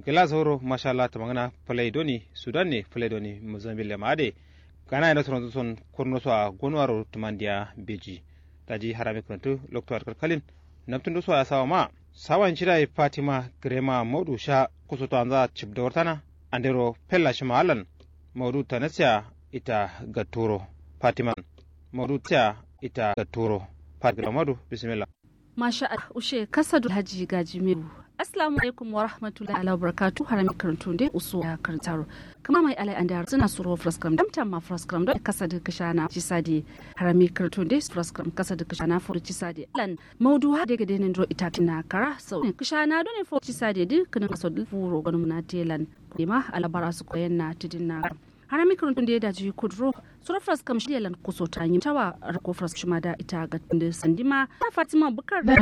gila sauro masha Allah ta magana falai doni sudan ne falai doni mozambique ma ade gana ina toronto son kurno so a gonwaro tumandiya beji daji harame kuntu lokto kalkalin namtun do so a sawa ma sawan shida fatima grema modu sha kusoto anza chibda wartana andero pella shima alan modu tanasya ita gaturo fatima modu tya ita gaturo fatima modu bismillah Masha Allah, ushe kasadu haji gaji meru. Assalamu alaikum wa rahmatullahi ala barakatu harami karantu dai uso ya karantaro. Kama mai alai an da suna suro fraskram damtam ma fraskram don kasadu kashana ci sadi harami karantu dai fraskram kasadu kashana furu ci sadi. Lan maudu ha daga denin ro ita tina kara sau ne kashana don ne furu ci sadi duk kanin kasadu furo ganin na telan. Kuma alabara su koyan na tidin na harami karantu da ya daji kudro sura fras kam shi yalan kuso ta yi tawa rako fras shi da ita ga tunda sandima ta fatima bukar da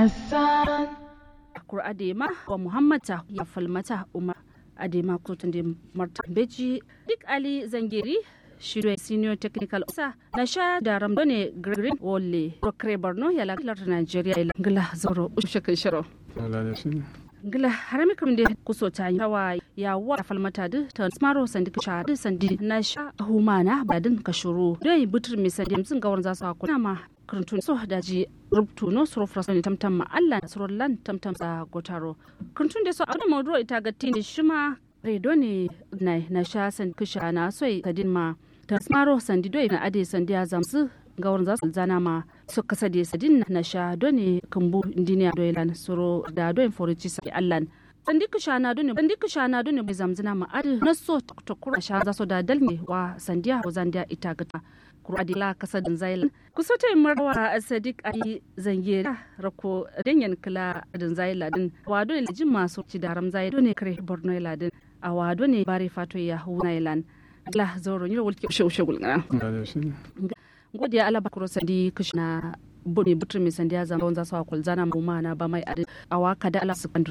kur adema wa muhammad ta ya falmata umar adema ko tunda marta beji duk ali zangeri shirya senior technical officer na sha da ramdone green wole rokre borno ya lakilar nigeria ya ngila zoro ushe kai shiro ngila harami kam de kuso ta yi tawa ya wa falmata da ta smaro sandi ka shadi sandi na sha humana badin ka shuru dai butur mi sandi mzin gawar za su hakuna ma karantun so daji rubutu no suru frasa ne tamtam ma Allah na suru lan tamtam sa gotaro karantun da so a da mawduro ita ga tini shima redo ne na na sha sandi ka sha na soi kadin ma ta smaro sandi doi na ade sandi ya zamsu gawar za su zana ma su kasa da sadin na sha doni kambu indiniya doilan suro da doin forici sai allan sandi ku shana doni sandi ku shana doni bai zamzina ma adi na so ta kura sha za su da dalne wa sandiya ko zandiya ita gata kura adila kasa din zailan ku so ta marwa sadiq ai zangera rako danyan kala din zaila din wa doni jin masu ci daram zai doni kare borno ladin a wa doni bare fato ya hunailan la zoro ni wulke shushe gulgana godiya ala bakuro sandi kushna bune butur mai sandiya zama wanza sawa kulzana mu mana ba mai adi awa kada ala su